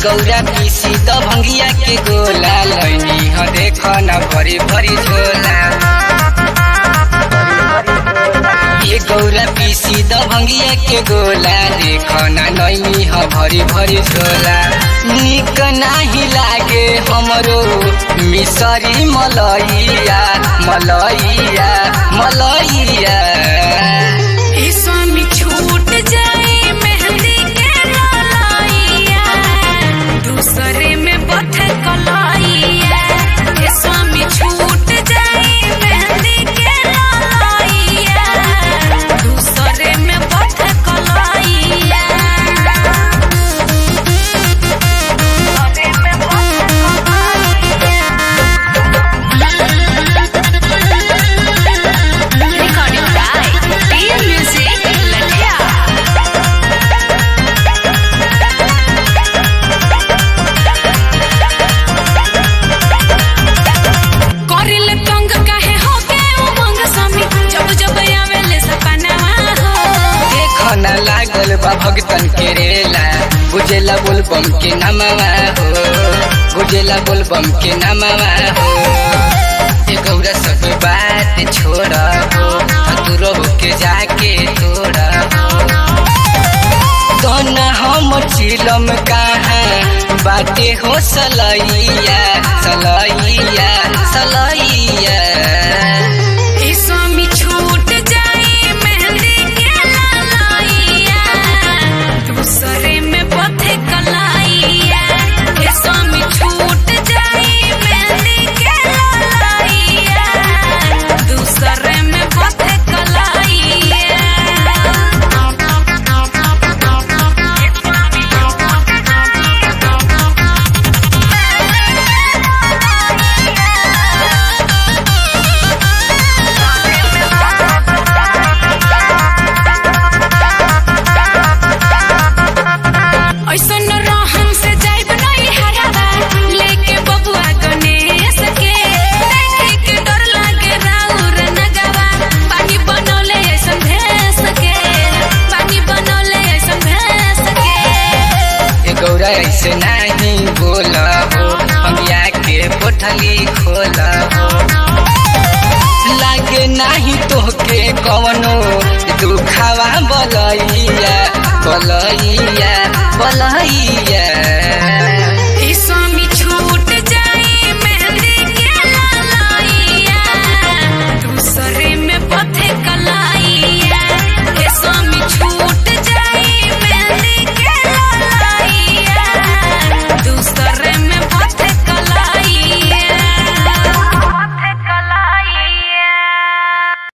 गौरा पीसी द भंगिया के गोला लैनी ह देख न भरी भरी झोला ये गौरा पीसी द भंगिया के गोला देख न नैनी ह भरी भरी झोला निक नाही लागे हमरो मिसरी मलैया मलैया मलैया ए स्वामी छूट जाए मेहंदी के लाइया दूसरे में बथ कलाइया ए स्वामी छूट जाए मेहंदी के लाइया दूसरे में बथ कलाइया दूसरे में बथ कलाइया Recording by Dear Music Latia. करिल तंग काहे हो के उमंग समी जब जब आवेले सपनावा हो देख न लागल बा भगतन के रेला बुझेला बोलबम के नमवा हो बुझेला बोलबम के नमवा हो ये गौरा सब बात छोड़ हो दूर होके जाके तोड़ हो दोना हम चिलम कहाँ बाटे हो सलैया सलैया सलैया ए स्वामी छूट जाए मेहंदी के लाइया दूसरे में पथे कलाइया ए स्वामी छूट जाए मेहंदी के लाइया दूसरे में पथे ऐसन रहन से जाइब नहीं हरावा लेके बबुआ गणेश के देखे के डर लागे राउर नगवा पानी बनौले ऐसन भैंस के पानी बनौले ऐसन भैंस के ये गौरा ऐसे नहीं बोला हो हम के पोठली खोला हो लागे नहीं तोहके कवनो दुखावा बलैया बलैया